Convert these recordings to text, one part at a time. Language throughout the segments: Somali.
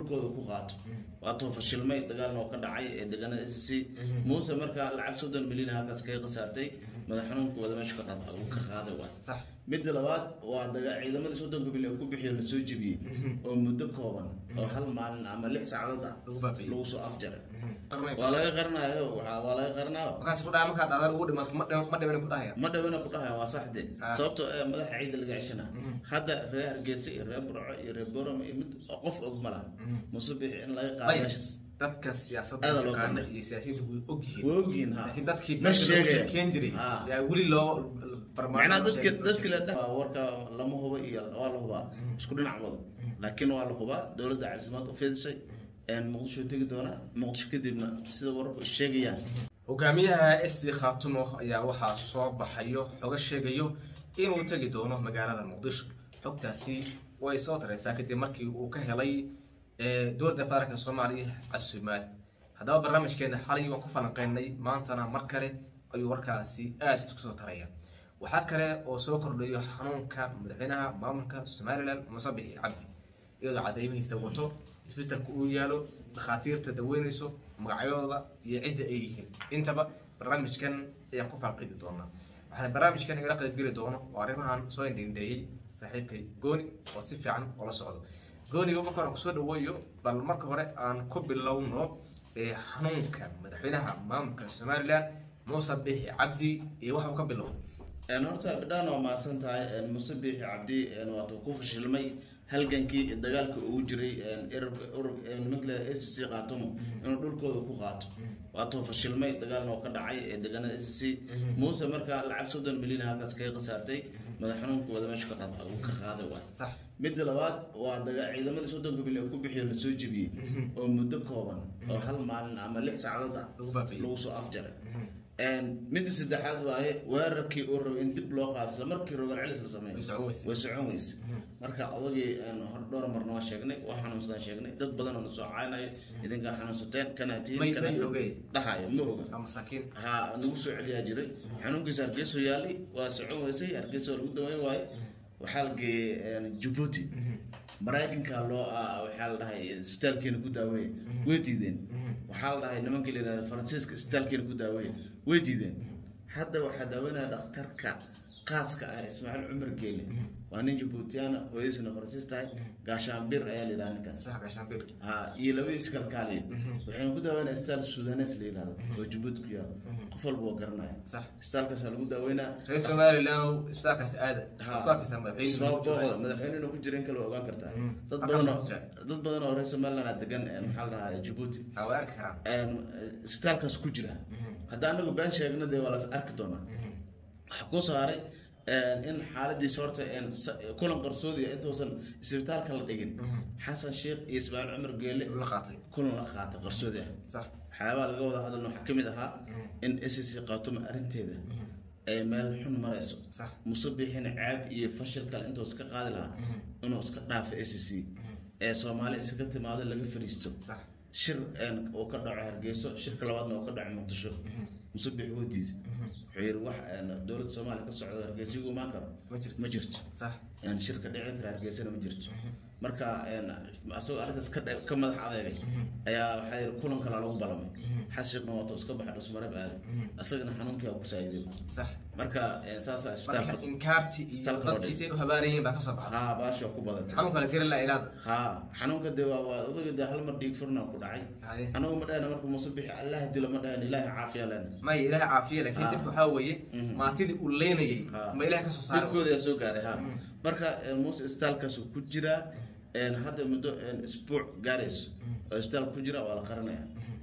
kooda ku qaato waatuu fashilmay dagaalna oo ka dhacay ee deegaanada s c muuse markaa lacag soddon milyan halkaas kaga khasaartay madax xanuunka wada meesha ka qaad- uu ka qaaday waay sax midda labaad waa daga ciidamadii soddonka milyan ku bixiyo lasoo jebiyey oo muddo kooban oo hal maalin ama lix saacadood ah lagu baaqiyey lagu soo afjaray qarnay waa laga qaranayo waa waa laga qaranayo markaas ku dhaca markaa dhacdaan ugu dhimato ma dhiman ma dhiman ku dhahaya ma dhawena ku dhahayan waa saxde Ah. sababtoo ee madaxa ciida laga ceshana hadda reer hargeysa iyo reer burco iyo reer boram iyo mid qof og ma laha musubix in laga qaado Bay. meeshas dadka siyaasadda Aad loo yaqaana qarnay. iyo siyaasiyiinta way og yihiin way ogyihiin ha laakiin dadkii Ma meesha lagu sheegaya. sheekeyn jiray Ah. yaa weli loo macnaa dadka dadki la dhah warka lama huba iyo waa la hubaa isku dhinac wada laakiin waa la hubaa dowladda caasimad u fidisay muqdisho tegi doona muqdisho kadibna sida wararku sheegayaan hogaamiyaha sd khaatumo ayaa waxaa soo baxayo xogo sheegayo inuu tegi doono magaalada muqdisho xogtaasi way soo tareysaa kadib markii uu ka helay ee, dowladda federaalka soomaaliya casumaad haddaba barnaamijkeena xalay waan ku falanqeynay maantana mar kale ayuu warkaasi aada isku soo taraya waxaa kale oo soo kordhayo xanuunka madaxweynaha maamulka somalilan musabixi cabdi iyadoo cadeymihiisa wato isbitaalka uu yaalo dhakhaatiirta daweynayso magacyadooda iyo cidda ay yihiin intaba barnaamijkan ayaan ku faaqidi doonaa waxaana barnaamijkan igala qaybgeli doono oo arrimahan soo indhindheeyey saaxiibkay gooni oo si fiican ula socdo gooniga marka hore kusoo dhaweeyo bal marka hore aan ku bilowno ee xanuunka madaxweynaha maamulka somalilan muuse bixi cabdi iyo waxa uu ka bilowday Een, horta bidhaan waa mahadsan tahay een, muuse biixi cabdi een, waatuu ku fashilmay halgankii dagaalka ugu jiray een, erog- urug een, nimanka la s c qaatumo inuu dhulkooda ku qaato waatuu fashilmay dagaalna oo ka dhacay ee deegaanada s c muuse markaa lacag soddon milyan halkaas kaga khasaartay madax xanuunka wada meesha ka qaad- uu ka qaaday waay sax midda labaad waa daga ciidamadii soddonka milyan ku bixiyo lasoo jebiyey oo muddo kooban oo hal maalin ama lix saacadood ah lagu baaqiyey lagu soo afjaray Een, midda saddexaad waaye weerarkii uu rabay in dib loo qaado isla markii rogal celis la sameeyo way socon weysay way socon weyse marka odagii een, hor dhowr marna waa sheegnay waa xanuunsadaan sheegnay dad badan oo na soo caynaya idinkaa xanuunsateen kanaa tihiin may kanaa may tihiin. ogey dhahayo ma oga waa masaakiin ha nagu soo celiyaa jiray xanuunkiisa hargeyso yaalay waa socon weysay hargeysa waa lagu daweyn waaye waxaa la geeyey een, jabuuti maraykanka loo ah, waxaa la dhahay isbitaalkeena ku daaweeye way diideen waxaa la dhahay nimankii la yidhahda faransiiska isbitaalkeena ku daaweeye way diideen hadda waxaa daaweynaya dhakhtarka qaaska ah ismaaciil cumar geele waa nin jabuutiyaana hooyadiisna faransiis tahay gaashaanbir ayaa la yidhaha ninkaas sax gaashaanbir ha iyo labadiis kalkaaliya waxayna ku daaweynaya isbitaal sudanes la yidhahdo oo jabuuti ku yaalo qof walba waa garanaya sax isbitaalkaasaa lagu daaweynaa reer somalilan isbitaalkaas aada Ha. ku arkaysaa madaxweyne soo booqda madaxweynena ku jira in kale waa ogaan kartaa Mm. dad Halkaas badan oo ku jira. dad badan oo reer somaliland ah degan een, maxaa la dhahaa jabuuti ha way arki karaan een, isbitaalkaas ku jira hadda anagu been sheegna dee waa las arki doonaa waxaa ku saaray een, in xaaladiisa horta een, sa- kulan qarsoodiya intuusan isbitaalka la dhigin xasan sheekh iyo ismaaciil cumar geele la qaatay kulan la qaata qarsoodi ah sax waxyaabaha laga wada hadlan waxaa ka mid ahaa in s c qaatuma arrinteeda ay meel xun marayso sax musabixina caab iyo fashil kale intuu iska qaadi lahaa inuu iska dhaafo s c ee soomaali iskaga timaado laga fariisto sax shir een, uu ka dhaco hargeyso shirka labaadna uu ka dhaco muqdisho musabix wuu diiday wuxuu yidhi wax een, dowladda soomaaliya ka socdo hargeysa igu imaan karo ma jirto ma jirto sax een, shirka dhici kara hargeysana ma jirto marka een, asagoo arrintaas ka dhe- ka madax adeegay ayaa waxaa yidhi kulan kale lagu balamay xashiiqna waatuu iska baxay dhusmarab aaday asagana xanuunkii waa ku saayiday sax marka een, saasaa marka isbitaalka inkaarti iyo Isbitaalka loo dadkiisay u habaarayeen baa ka soo baxday haa baasha ku badatay xanuunka la geri la ilaada ها xanuunka dee waa waa odaga dee hal mar dhiig furna ku dhacay Haye. anagu ma dhahayna marka muuse bixi allah dilo ma dhahayna ilaahay caafiya lena maya ilaaha caafiye laakiin Ha. dibka waxaa weeye Mhm. maatidii uu leynayay Ha. ma ilaah ka soo saaray dhibkooda yaa soo gaaray ha marka eh, muuse isbitaalkaas uu ku jiraa een, hadda muddo een, isbuuc gaarayso oo isbitaal ku jira waa la qaranaya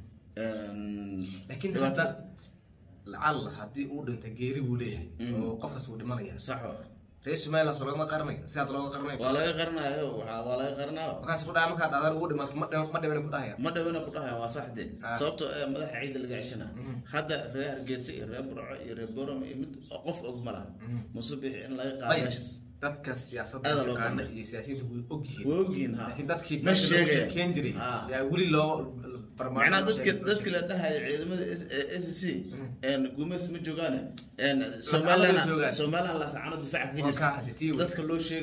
Een, laakiin dhibaato- hadda lacalla haddii uu dhinta geeri buu leeyahay Mhm. oo qofkaas uu dhimanaya sax oo. reer somaliland soo lagama qaranayo si hadda looga qaranayo waa laga qaranayo waxaa- waa laga qaranayo markaas ku dhaca markaa dhacdaan ugu dhimato ma dhiman ma dhiman ku dhahaya ma dhawena ku dhahayan waa saxde Ah. sababtoo ee madaxa ciida laga ceshana hadda reer hargeysa iyo reer burco iyo reer boram iyo mid qof og ma laha muuse bixi in laga qaado Bay. meeshas dadka siyaasadda Aad loo yaqaana qarnay. iyo siyaasiyiinta way og yihiin way ogyihiin ha laakiin dadkii ma meesha lagu sheegaya. sheekeyn jiray Ah. yaa weli loo macnaa dadka dadka la dhahayo ciidamada s c gumeys ma joogaane somaliland joogaan. somaliland lasacano difaaca ka Waa kaa jirta xaditiyey wey. dadka loo sheegayo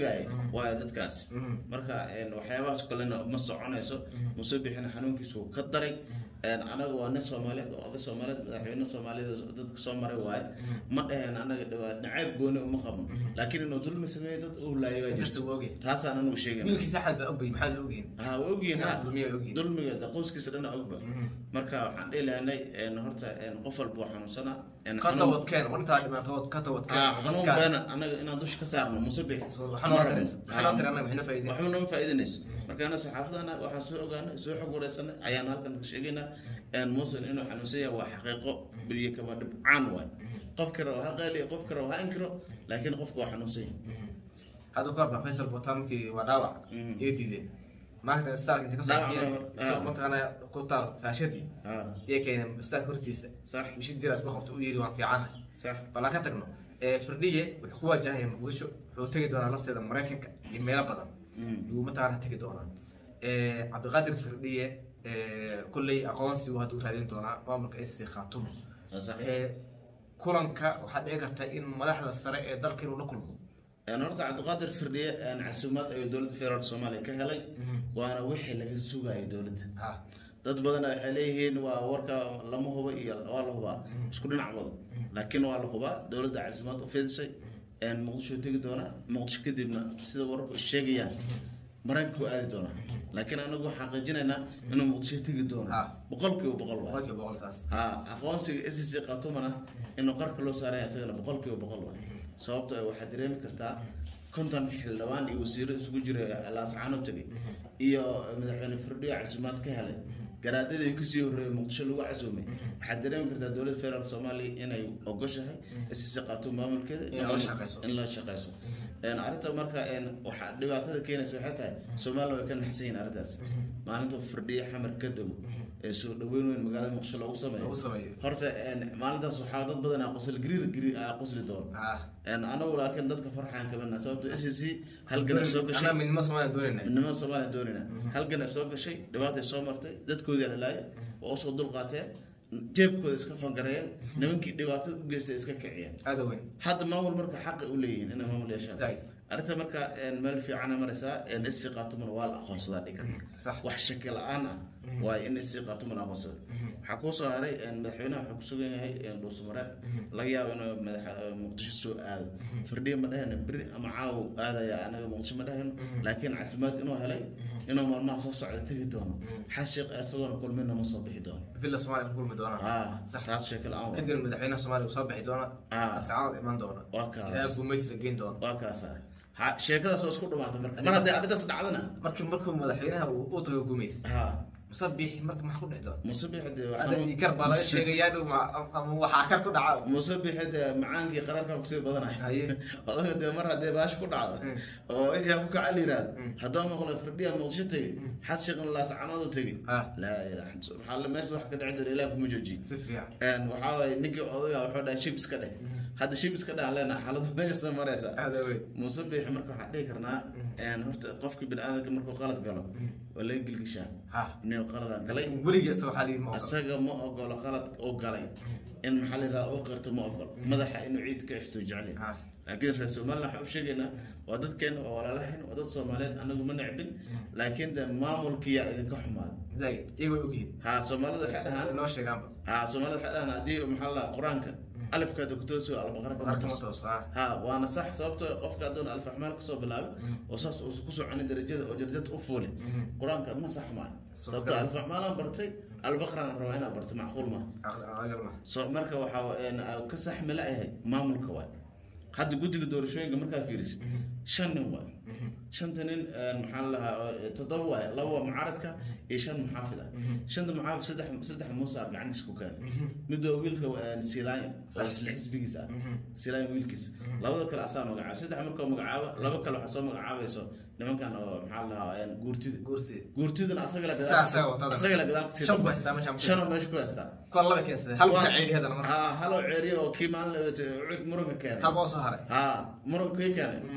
waayo dadkaas Mhm. marka een, waxyaabahaas kalena ma soconayso muuse bixina xanuunkiisu wuu ka daray een, anaga waa nin soomaaliyeed oo oday soomaaliyeed madaxweyne soomaaliyeed oo dadka soo maray waaye ma dhaheen anaga dhawaa nacayb gooni uma qabno laakiin inuu dulmi sameeyo dad u laayo waa jirta jirto waa ogyahay taasaan anagu sheegayna wiilkiisa axmed baa ogbay maxaa la ogyihin ha waa ogyihiin ha dulmiya ogyihin dulmiga de qoyskiisa dhana ogba marka waxaan dhihi lahanay een, horta een, qof walba waa xanuunsanaa een, ka xanuun- tawadkeen war intaa dhimaatood ka tawadkeen Ah, xanuun beena anaga inaan dusha ka saarno muuse bixi waxaa noo tirin waxaa noo tirin annaga maxay noo faa'iideen waxba nooma faa'iidanayso marka ana saxaafadana waxaan soo ogaanay soo xog wareysanay ayaan halkan ka sheegaynaa een muusan inuu xanuunsan yahay waa xaqiiqo beriye kama dhibcaan waay qof kale ha qaaliyo qof kale ha inkiro laakiin qofka waa xanuunsan yahay hadda kahor baa faysal botankii waa dhaawac Mhm. iyo diideen maalinta istaalka inta kasoo Dhaawac bixiyeen ah. isagoo mataqaanaa ku taal faashadii ha iyo keeneen istaalka hortiisa sax bishii jiraad ku qabto u yiri waan fiicanahay sax bal aan ka tagno ee firdhiye wuxuu ku waajahaya muqdisho wuxuu tegi doonaa lafteeda maraykanka iyo meelo badan Mm. yuu mataqaana tegi doonaa Ee, cabdiqaadir firdhiye ee, kolley aqoonsi uu hadda u raadin doonaa maamulka sc khaatumo waa sax Ee, kulanka waxaa dhici karta in madaxda sare ee dalka inuu la kulmo een horta cabdiqaadir firdhiye een casuumaad ayuu dowladda federaalk soomaaliya ka helay waana wixii laga sugayay dowladda ha dad badan waxay leeyihiin waa warka lama huba iyo waa la hubaa isku dhinac wada laakiin waa la hubaa dowladda caasimad u fidisay een muqdisho tegi doona muqdisho kadibna sida wararku sheegayaan maraykanku aadi doona laakiin anagu waxaan xaqiijinaynaa inuu muqdisho tegi doono Ah. boqolkiiba boqol waa boqolkiiba boqoltaas ha aqoonsiga s c qatumana inuu qarka loo saaraya isagana boqolkiiba boqol waa sababto ah waxaad dareemi kartaa konton xildhibaan iyo wasiiro isugu jira laascaano tegay iyo madaxweyne firdhiyo casuumaad ka helay garaadadii kasii horreeyay muqdisho lagu casuumay waxaad dareemi kartaa dowladda federaalk soomaaliya inay ogoshahay s c qatum maamulkeeda In la shaqeyso. in la shaqeyso Een, arrinta marka een, waxaa dhibaatada keenaysa waxay tahay soomaaliya way ka naxsan yihiin arrintaas maalinta firdhiyo xamar ka dego ee soo dhaweyn weyn magaalada muqdisho loogu sameeyo lagu sameeyo horta een, maalintaas waxaa dad badan aa qosli gariir gariir aa qosli doon ha Een, anagu laakiin dadka farxaan kamidna sababto s c halgan ay soo gashay anaa midnimo soomaaliya doonayna midnimada soomaaliya doonina halgan ay soo gashay dhibaatay soo martay dadkoodii lalaayay waa usoo dulqaateen jeebkooda iska fangareeyeen nimankii dhibaatada u geystay iska kiciyeen aada weyn hadda maamul marka xaqi u leeyihiin inay maamul yeeshaan Zaid. arrinta marka een, meel fiicana maraysaa sc qaatumana waa la aqoonsadaa dhigan sax wax shaki la-aan ah waayo in sc qaatumana aqoonsada waxaa kuu soo haray een, madaxweynaha wuxuu kusugan yahay een, dhuusamareed laga yaabo inuu madaxa muqdisho soo aado firdhiya ma dhahayno beri ama caawo aadaya anaga muqdisho ma dhahayno laakiin casimaad inuu helay inuu maalmaha soo socda tegi doono xas sheekh isagoona kulmina ma soo bixi doono villa soomaaliya ku kulmi doonaa ah Sax. taas sheeki la-aan waa. kadibna madaxweynaha soomaaliya uu soo bixi doona Ah. ascaanood imaan doona waa ilaa kaas gumays la geyn doona waa kaas ah. ha sheekadaas waa isku dhamaatay marka mar haddii arrintaas dhacdana markii markuu madaxweynaha uu u tago gumays ha musabix marka maxaa ku dhici doona musabix dee ada ikar baa laga sheegayaa dhow ma- ama waxaa kar ku dhaca musabix dee macaankii qaraarka kusii badanay haye odaga dee mar haddee baash ku dhacdo oo wixii ku kaca la yiraahdo haddoo maqlo firdhiya muqdisho tegey xad sheeqan laascanood u tegey ha laa ilaaha illa- maxaa la meesha wax ka dhici jira ilaah kuma joojiye si fiican een waxaa waaye ninkii odaga wuxuu dhahay shib iska dheh hadda shib iska dheh aan leenahay xaaladu meesha soo maraysa aada weyn musabix marka waxaan dhihi karnaa een horta qofka bini-aadamka markuu qalad galo waa laga gilgishaa ha inuu qaladaan galay weligiisa waxaa lihi ma ogola asaga ma ogolo qalad uu galay in maxaa la yidhaha uu qirto ma ogolo madaxa inuu ciid ka ceshto jecel ha laakiin reer somaliland waxaan u sheegaynaa waa dadkeena waa walaalahayn waa dad soomaaliyeed anagu ma necbin laakiin de maamulkiyaa idinka xumaaday zaid iyaga way ogyihiin ha soomaalida waxay dhahaan loo sheegaanba ha soomaalida waxay dhahaan haddii maxaa la qur-aanka alifka doktoso albaqara kama arkama tos toos ha ha waana sax sababto qofka adoon alfaxmaal kasoo bilaabay oo saas uu ku soconin darajada oo jarjad u fuuli qur-aanka ma sax maayo sababto alfaxmaalaan bartay albaqraan rabaa inaa barto macquul maaha aqal ma so marka waxaa een, aa ka saxmi la ahay maamulka waay hadda guddiga doorashooyinka markaa fiirisid shan nin waay shanta nin een, maxaa la lahaa oo, toddoba waay laba waa mucaaradka iyo shan muxaafid ah shanta muxaafid saddex saddex muusa gacantiis ku keenay mid waa wiilka een, silaanya oo isla xisbigiis ah silaanya wiilkiisa labada kale asaa magacaaba saddex markoo magacaaba laba kale waxaa soo magacaabayso nimankan oo maxaa la lahaa een, guurtida guurtid guurtidana asaga la Saa asaga watada. asaga la gadaal kasii shan ku dambe. haystaa meeshaan ku shanoo meesha ku haystaa kor laba keensaday hal ka ceeli hadana marka ها هلو عيري او كي مان عود مرق كان hal baa soo haray ها مرق كي كان وال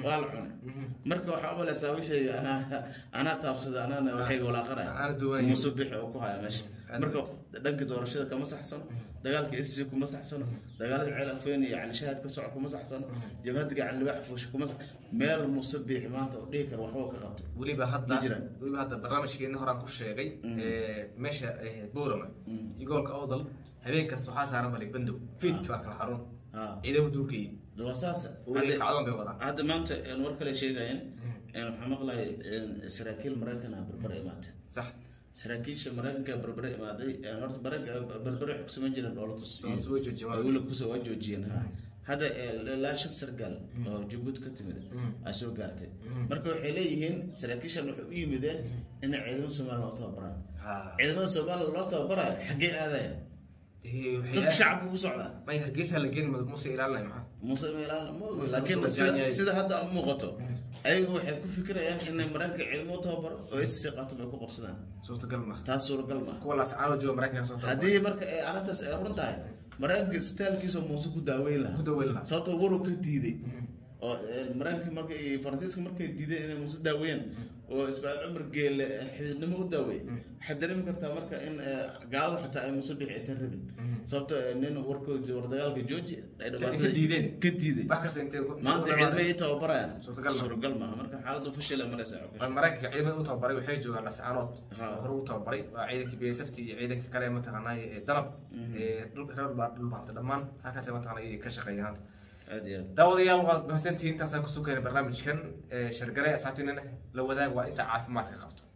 cunay marka waxaa umalaysaa wixii anaa anaa taabsada anaana waxay walaaqanaya Ana duwanaya. muuse bixi oo ku haya meesha marka dhanka doorashada kama saxsano dagaalka SC kuma saxsano dagaalada ceel afeen iyo cali shahaad ka soco kuma saxsano jabhadiga cali libax fuush kuma sax meel muuse bixi maanta oo dhihi kara waxba ka qabtay weliba hadda Ma jiraan. weliba hadda barnaamijkeeni horaan ku sheegay ee, meesha ee, boorama iyo gobolka awdal habeen kasta waxaa saaran malik bandow fiidki baa kala xarun ha ciidamo duurkayay waa saas weli kacdoon bay wadaan hadda maanta een, war kale sheegayeen een, waxaa maqlaya een, saraakiil maraykan ah barbare imaatay sax saraakiisha maraykanka barbare imaaday een, horta barag- barbare waxay kusameyn jireen dhoolatus iyo- Dhoolatus way joojiyeen, waa. ay weli kusoo waa joojiyeen ha hadda ee, ilaa shan sargaal oo jabuuti ka timid ay soo gaartay marka waxay leeyihiin saraakiishan waxay u yimideen inay ciidamada soomaaliya loo tababaraan Ha. ciidamada soomaaliya loo tababarayo xaggee aadaya Ee, waxay- dadka shacabka ku socdaa may hargeysa la geen muse ilaalinay maxaa muuse meelaan ma ogi Muuse- laakiin Muuse sida, Jaanyay. sida hadda u muuqato ayagu waxay ku fikirayaan inay maraykanka ciidamo u tababaro oo SC qaato ay ku qabsadaan suurtagal ma taas suuragal ma kuwa laascaano jooga maraykanka soo tababar haddii marka ay arrintaas ay run tahay maraykanka istaalkiisa muuse ku daaweyn ku lahaa daweyn lahaa sababtoo waru ka diiday oo eh, maraykanka marka iyo faransiiska markay diideen inay muuse daaweeyaan oo ismaaciil cumar geele xididnimo u daaweeyey waxaad dareemi kartaa marka in eh, gaaladu xataa ay muuse bixi aysan rabin sababtoo eh, nin warkoodi war dagaalka jooji ay dhibaatada Ka diideen. ka diiday wax kasta intay ku- maanta ku ciidamay i tababarayaan Suurtagal ma. suuragal maaha marka xaaladdu fashila maraysa Waa maraykanka ciidamada u tababaray waxay joogaan lascaanood Ha. hore u tababaray waa ciidankii bsft iyo ciidanka kale mataqaanaa ee danab ee dhul- reer baa dhul baanta dhammaan halkaas mataqaanaa ay ka shaqeeyaan hadda aad iyo aad daawadayaal waad mahadsantihiin intaasaan kusoo keenay barnaamijkan ee shargale asxaabtiinana la wadaag waa inta caafimaadka qabto